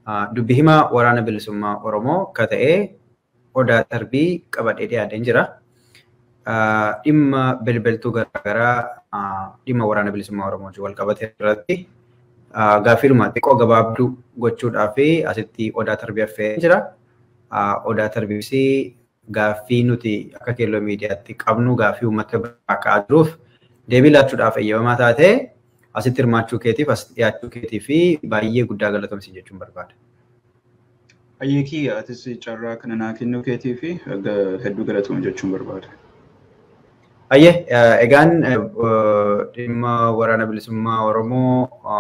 dubbi himaa waraana bilisummaa Oromoo ka ta'e odaa darbii qabadhee dhiyaatee jira. Dhimma bilbiltuu garaagaraa dhimma waraana bilisummaa Oromoo wal qabate irratti gaaffiidhuma xiqqoo gabaabduu gochuudhaa fi asitti odaa darbii affeeree jira. Odaa darbiis gaaffii nuti akka keelloo miidiyaatti qabnu gaaffii uummata biraa ka'aa jiruuf deebii laachuudhaaf eeyyamamaa taatee asitti hirmaachuu keetiif as dhiyaachuu keetii fi baay'ee guddaa galatoomsi jechuun barbaada. Ayyeekii atis carraa kana naa kennuu keetii fi hedduu galatoom jechuun barbaada. Ayyee egaan dhimma waraana bilisummaa Oromoo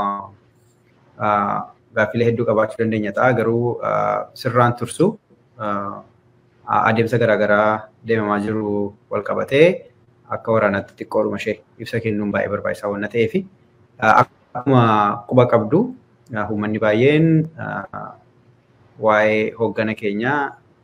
gaaffilee hedduu qabaachuu dandeenya ta'a garuu sirraan tursu adeemsa garaagaraa deemamaa jiru wal qabatee akka waraanaatti xiqqoodhuma ishee ibsa kennuun baay'ee barbaachisaa waan ta'eef akkuma quba qabdu uummanni baay'een waa'ee hooggana keenyaa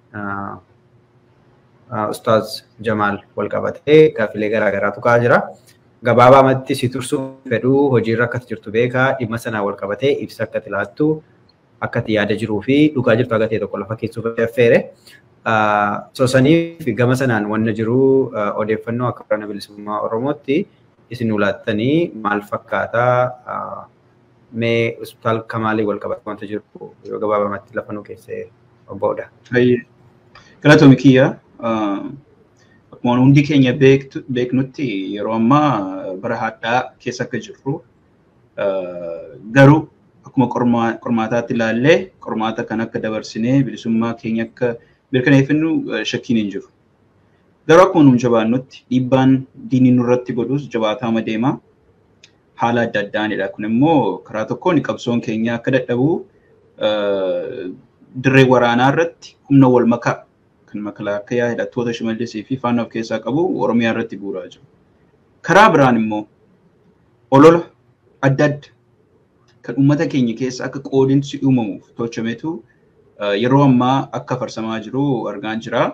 Ustaaz Jamaal wal qabatee gaaffilee garaagaraatu ka'aa jira. Gabaabaamatti si tursuu fedhuu hojiirra akkati jirtu beekaa dhimma sanaa wal qabatee ibsa akkati laattu akkati yaada jiruu fi dhugaa jirtu akka ta'e tokko lafa keessuuf affeere. Sosaniif gama sanaan wanna jiru odeeffannoo akka waraana bilisummaa Oromootti isin ulaattanii maal fakkaataa mee hospitaal kamaalii wal qabatu wanta jiru yoo gabaabamatti lafa nu keessee obboodha. Galatoomii kiyya akkuma hundi keenya beeknutti yeroo ammaa bara hadhaa keessa akka jirru garuu akkuma qormaataatti ilaallee qormaata kan akka dabarsinee bilisummaa keenya akka mirkaneeffannu shakkiin hin jiru. Garuu akkuma nuun jabaannutti dhiibbaan diinii nurratti godhus jabaataama deema. Haala adda addaanidha. Kun immoo karaa tokkoon qabsoon keenya akka dadhabu dirree waraanaa irratti humna wal makaa kan makalaakaa hidhattoota shimallisii fi faana of keessaa qabu Oromiyaa irratti bu'uuraa jiru. Karaa biraan immoo olola adda adda kan uummata keenya keessa akka qoodinsi uumamuuf tolchametu yeroo ammaa akka farsamaa jiru argaa jira.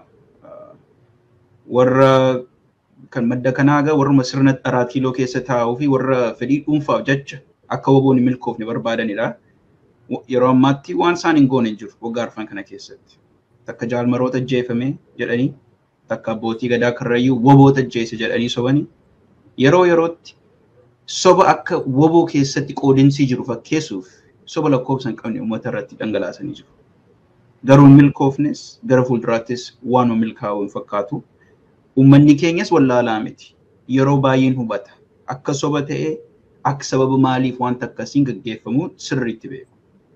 Warra kan madda kanaa egaa warruma sirna dharaa kiiloo keessa taa'uu fi warra fedhii dhuunfaaf jecha akka woboon hin milkoofne barbaadanidha. Yeroo ammaatti waan isaan hin goone hin jiru waggaa arfan kana keessatti. Takka jaalmaroota ajjeefame jedhanii takka abbootii gadaa karrayyuu woboota ajjeese jedhanii sobanii yeroo yerootti soba akka woboo keessatti qoodinsii jiru fakkeessuuf soba lakkoofsa hin qabne uummata irratti dhangalaasanii jiru. Garuu milkoofnes gara fuulduraattis waanuma milkaa'uu hin fakkaatu. Uummanni keenyas wallaalaa miti. Yeroo baay'een hubata. Akka soba ta'ee akka sababa maaliif wanta akkasiin gaggeeffamu sirriitti beeku.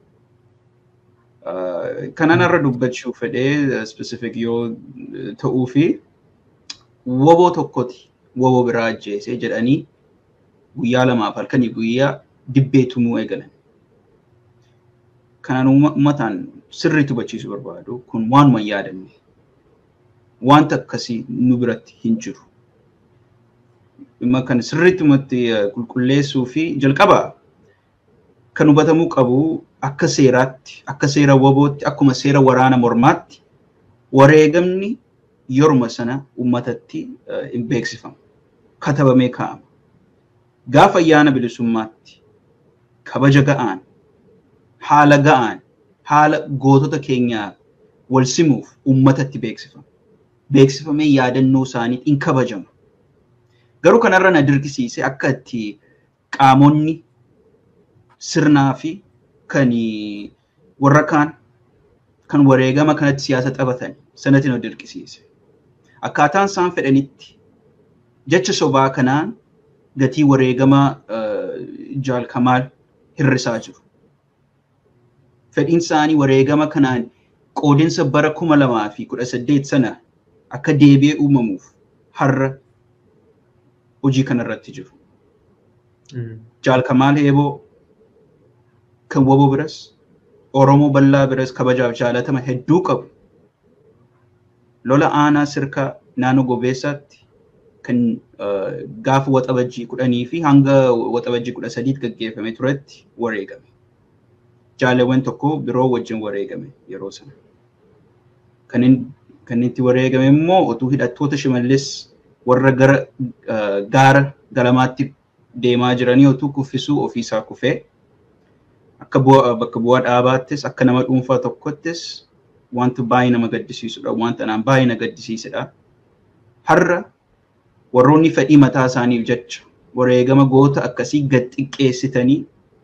Kanan irra dubbachuu fedhee specific yoo ta'uu fi woboo tokkoti woboo biraa ajjeese jedhanii guyyaa lamaaf halkanii guyyaa dibbee tumuu eegalan. Kanaan uummataan sirriitti hubachiisuu barbaadu kun waanuma hin yaadanne. Wanta akkasii nu biratti hin jiru. Dhimma kan sirriittumatti qulqulleessuu fi jalqaba kan hubatamuu qabu akka seeraatti, akka seera wobootti, akkuma seera waraana mormaatti wareegamni yeruma sana uummatatti hin beeksifamu. Katabamee kaa'ama. Gaafa ayyaana bilisummaatti kabaja ga'aan, haala ga'aan, haala gootota keenyaa wal simuuf uummatatti beeksifama. Beeksifamee yaadannoo isaanii hin kabajama. Garuu kanarra na dirqisiise akka itti qaamonni sirnaa fi kan warra kaan kan wareegama kanatti siyaasa taphatan sanatti na dirqisiise. Akkaataan isaan fedhanitti jecha sobaa kanaan gatii wareegama jaalkamaal hirrisaa jiru. Fedhiin isaanii wareegama kanaan qoodinsa bara kuma lamaa fi kudha saddeet sana akka deebi'ee uumamuuf har'a hojii kanarratti jiru. Jaalkamaal Heeboo kan woboo biras Oromoo bal'aa biras kabajaaf jaalatama hedduu qabu. Lola aanaa sirkaa naannoo gobeessaatti kan gaafa waxabajjii kudhanii fi hanga waxabajjii kudha sadiitti gaggeeffame turetti wareegame. Jaalawwan tokko biroo wajjin wareegame yeroo sana. Kan itti wareegame immoo utuu hidhattoota shimallis warra gara gaara galamaatti deemaa jiranii utuu kuffisuu ofiisaa kufee akka bakka bu'aa dhaabaattis akka nama dhuunfaa tokkottis wanta baay'ee nama gaddisiisudha. Wanta anaan baay'ee na gaddisiisedha. Har'a warroonni fedhii mataa isaaniif jecha wareegama goota akkasii gad xiqqeessitanii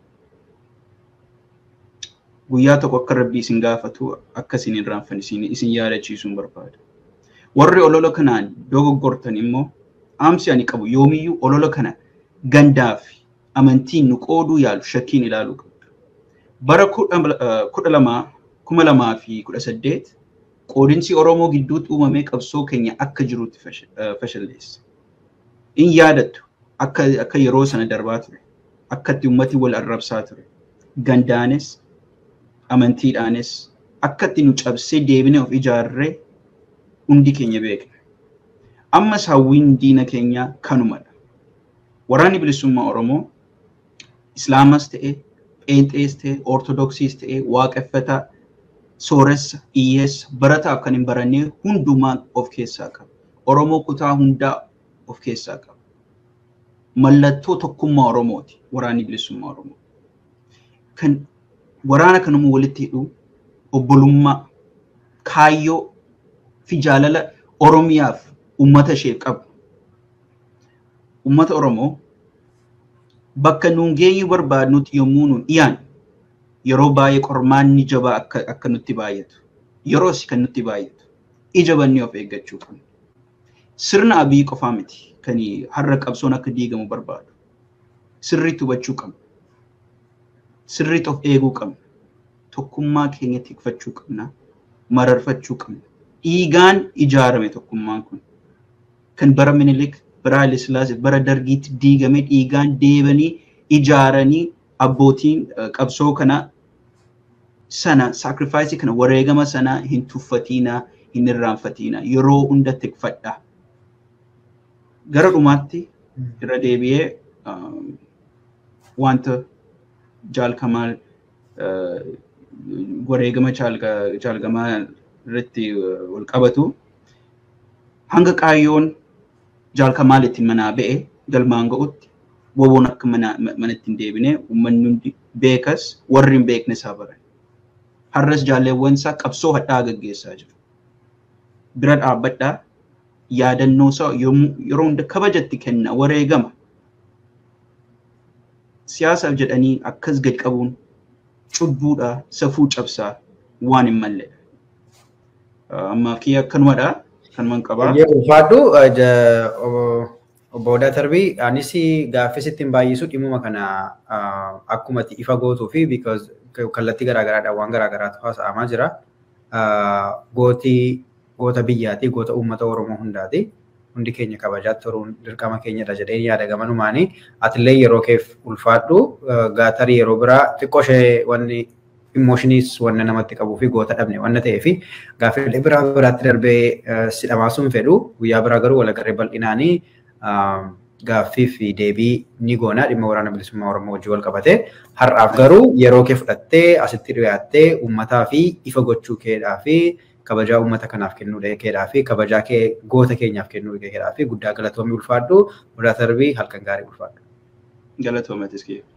guyyaa tokko akka rabbii isin gaafatu akka isin hin irraanfanne isin yaadachiisuun barbaada. Warri olola kanaan dogoggortan immoo aamsi ani qabu yoomiyyuu olola kana gandaa fi amantiin nu qooduu yaalu shakkiin ilaaluu qabdu. Bara kudha lamaa kuma lamaa fi kudha saddeet qoodinsi Oromoo gidduutti uumamee qabsoo keenya akka jirutti fashalleesse. In yaadattu akka yeroo sana darbaa ture. Akka itti uummati wal arrabsaa ture. Gandaanis amantiidhaanis akka itti nu cabsee deebine of ijaarree hundi keenya beekna. Ammas hawwiin diina keenyaa kanumadha. Waraanni bilisummaa Oromoo Islaamas ta'e, Pheenxees ta'e, Ortodoksiis ta'e, waaqeffataa, sooressa, hiyyeessa, barataaf kan hin barannee hundumaa of keessaa qaba. Oromoo kutaa hundaa of keessaa qaba. Mallattoo tokkummaa Oromooti waraanni bilisummaa Oromoo. Kan waraana kanuma walitti hidhu obbolummaa, kaayyoo fi jaalala Oromiyaaf uummata ishee qabu. Uummata Oromoo bakka nuun geenyu barbaadnutti yommuu nuun dhiyaan yeroo baay'ee qormaanni jabaa akka, akka nutti baay'atu. Yeroos kan nutti baay'atu. Ija bannee of eeggachuu qabna. Sirna abii qofaa miti kan har'a qabsoon akka diigamu barbaadu. Sirriitti hubachuu qabna. Sirriitti of eeguu qabna. Tokkummaa keenya tikfachuu qabna. Mararfachuu qabna. Dhiigaan ijaarame tokkummaan kun. Kan bara Minilik, bara Haile Sillaasee, bara Dargiitti diigame dhiigaan deebanii ijaaranii abbootiin qabsoo kana sana saakrifaayisii kana wareegama sana hin tuffatiinaa hin irraanfatiinaa yeroo hunda tikfadhaa. Gara dhumaatti irra deebi'ee wanta jaalkamaal wareegama jaalgamaa irratti wal qabatu hanga qaayyoon jaalkamaal ittiin manaa ba'e galmaan ga'utti woboon akka manatti hin deebine uummanni hundi beekas warri hin beekne isaa baran. Har'as jaalleewwan isaa qabsoo hadhaa gaggeessaa jiru. Bira dhaabbadhaa yaadannoo isaa yeroo hunda kabajatti kenna wareegama. Siyaasaaf jedhanii akkas gad qabuun cubbuudha safuu cabsaa waan hin malledha. Amma kiyya akkanumadha. Kanumaan qabaa. Ulfaadhu obbo Odaa Tarbii anis gaaffii sittiin baay'isu dhimuma kana akkuma ifa gootuu fi kallattii garaagaraadhaan waan garaagaraatu haasa'amaa jira. Gootii goota biyyaati goota uummata Oromoo hundaati. Hundi keenya kabajaatti turuun dirqama keenyadha jedhee yaada gamanumaanii atillee yeroo keef ulfaadhu gaatarii yeroo biraa xiqqoo ishee wanni immoshiniis wanna namatti qabuu fi goota dhabne wanna ta'ee fi gaaffiilee biraa biraatti darbee si dhamaasuun fedhu guyyaa biraa garuu walagarree bal'inaanii gaaffii fi deebii ni goona dhimma waraana bilisummaa Oromoo wajjin wal qabate har'aaf garuu yeroo kee fudhattee asitti dhiyaattee uummataa fi ifa gochuu keedhaa fi kabajaa uummata kanaaf kennuu keedhaa fi kabajaa kee goota keenyaaf kennuu keedhaa fi guddaa galatoomii ulfaadhu Odaa Tarbii halkan gaarii ulfaadhu. Galatoomatis kee.